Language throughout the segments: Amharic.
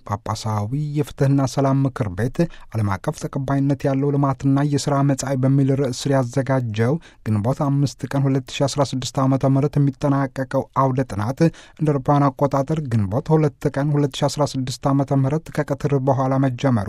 ጳጳሳዊ የፍትህና ሰላም ምክር ቤት ዓለም አቀፍ ተቀባይነት ያለው ልማትና የሥራ መጻኢ በሚል ርዕስ ስር ያዘጋጀው ግንቦት አምስት ቀን 2016 ዓ ም የሚጠናቀቀው አውደ ጥናት እንደ አውሮፓውያን አቆጣጠር ግንቦት ሁለት ቀን 2016 ዓ ም ከቀትር በኋላ መጀመሩ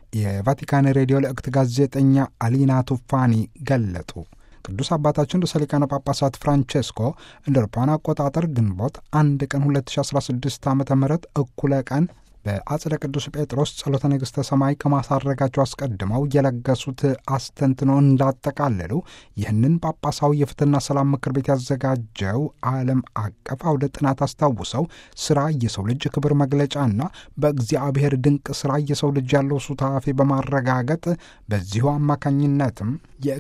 የቫቲካን ሬዲዮ ልእክት ጋዜጠኛ አሊና ቱፋኒ ገለጡ። ቅዱስ አባታችን ርዕሰ ሊቃነ ጳጳሳት ፍራንቼስኮ እንደ አውሮፓውያን አቆጣጠር ግንቦት አንድ ቀን 2016 ዓ ም እኩለ ቀን በአጽደ ቅዱስ ጴጥሮስ ጸሎተ ንግሥተ ሰማይ ከማሳረጋቸው አስቀድመው የለገሱት አስተንትኖ እንዳጠቃለሉ ይህንን ጳጳሳዊ የፍትህና ሰላም ምክር ቤት ያዘጋጀው ዓለም አቀፍ አውደ ጥናት አስታውሰው ስራ የሰው ልጅ ክብር መግለጫና በእግዚአብሔር ድንቅ ስራ የሰው ልጅ ያለው ሱታፌ በማረጋገጥ በዚሁ አማካኝነትም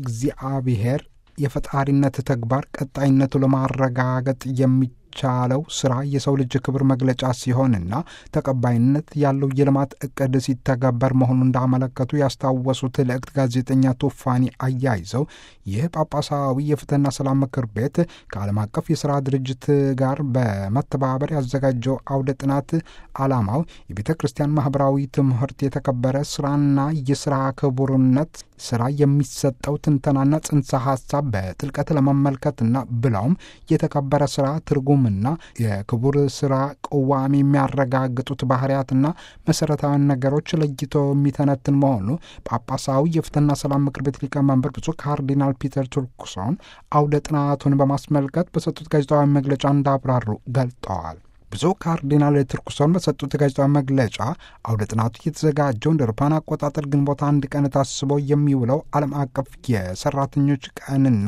የእግዚአብሔር የፈጣሪነት ተግባር ቀጣይነቱ ለማረጋገጥ የሚ ቻለው ስራ የሰው ልጅ ክብር መግለጫ ሲሆንና ተቀባይነት ያለው የልማት እቅድ ሲተገበር መሆኑን እንዳመለከቱ ያስታወሱት ልእክት ጋዜጠኛ ቱፋኒ አያይዘው ይህ ጳጳሳዊ የፍትህና ሰላም ምክር ቤት ከዓለም አቀፍ የስራ ድርጅት ጋር በመተባበር ያዘጋጀው አውደ ጥናት ዓላማው የቤተ ክርስቲያን ማህበራዊ ትምህርት የተከበረ ስራና የስራ ክቡርነት ስራ የሚሰጠው ትንተናና ጽንሰ ሀሳብ በጥልቀት ለመመልከትና ብለውም የተከበረ ስራ ትርጉም ና የክቡር ስራ ቅዋሜ የሚያረጋግጡት ባህርያትና መሰረታዊ ነገሮች ለይቶ የሚተነትን መሆኑ ጳጳሳዊ የፍትህና ሰላም ምክር ቤት ሊቀመንበር ብፁዕ ካርዲናል ፒተር ቱርኩሶን አውደ ጥናቱን በማስመልከት በሰጡት ጋዜጣዊ መግለጫ እንዳብራሩ ገልጠዋል። ብፁዕ ካርዲናል ቱርኩሶን በሰጡት ጋዜጣዊ መግለጫ አውደ ጥናቱ የተዘጋጀው እንደ አውሮፓውያን አቆጣጠር ግንቦት አንድ ቀን ታስቦ የሚውለው ዓለም አቀፍ የሰራተኞች ቀንና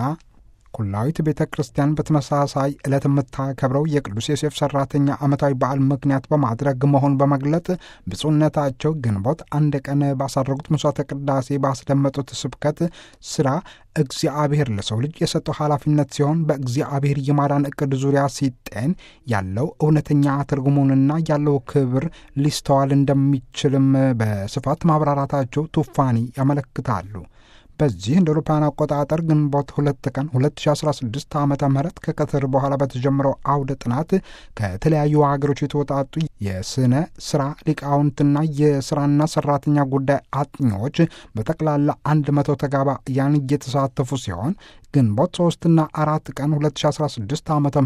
ኩላዊት ቤተ ክርስቲያን በተመሳሳይ ዕለት የምታከብረው የቅዱስ ዮሴፍ ሰራተኛ ዓመታዊ በዓል ምክንያት በማድረግ መሆን በመግለጥ ብፁዕነታቸው ግንቦት አንድ ቀን ባሳረጉት መስዋዕተ ቅዳሴ ባስደመጡት ስብከት ስራ እግዚአብሔር ለሰው ልጅ የሰጠው ኃላፊነት ሲሆን በእግዚአብሔር የማዳን እቅድ ዙሪያ ሲጤን ያለው እውነተኛ ትርጉሙንና ያለው ክብር ሊስተዋል እንደሚችልም በስፋት ማብራራታቸው ቱፋኒ ያመለክታሉ። በዚህ እንደ አውሮፓውያን አቆጣጠር ግንቦት ሁለት ቀን 2016 ዓ ም ከቀትር በኋላ በተጀመረው አውደ ጥናት ከተለያዩ ሀገሮች የተወጣጡ የስነ ስራ ሊቃውንትና የስራና ሰራተኛ ጉዳይ አጥኚዎች በጠቅላላ አንድ መቶ ተጋባያን እየተሳተፉ ሲሆን ግንቦት ሶስትና አራት ቀን 2016 ዓ ም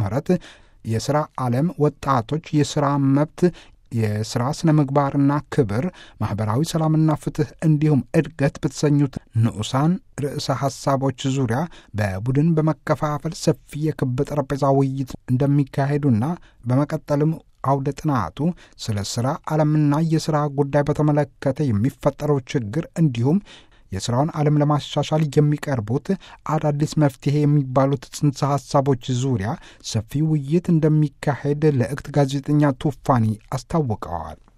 የስራ ዓለም ወጣቶች የስራ መብት የስራ ስነ ምግባርና ክብር፣ ማኅበራዊ ሰላምና ፍትህ እንዲሁም እድገት በተሰኙት ንዑሳን ርዕሰ ሐሳቦች ዙሪያ በቡድን በመከፋፈል ሰፊ የክብ ጠረጴዛ ውይይት እንደሚካሄዱና በመቀጠልም አውደ ጥናቱ ስለ ሥራ ዓለምና የሥራ ጉዳይ በተመለከተ የሚፈጠረው ችግር እንዲሁም የሥራውን ዓለም ለማሻሻል የሚቀርቡት አዳዲስ መፍትሄ የሚባሉት ጽንሰ ሐሳቦች ዙሪያ ሰፊ ውይይት እንደሚካሄድ ለእክት ጋዜጠኛ ቱፋኒ አስታውቀዋል።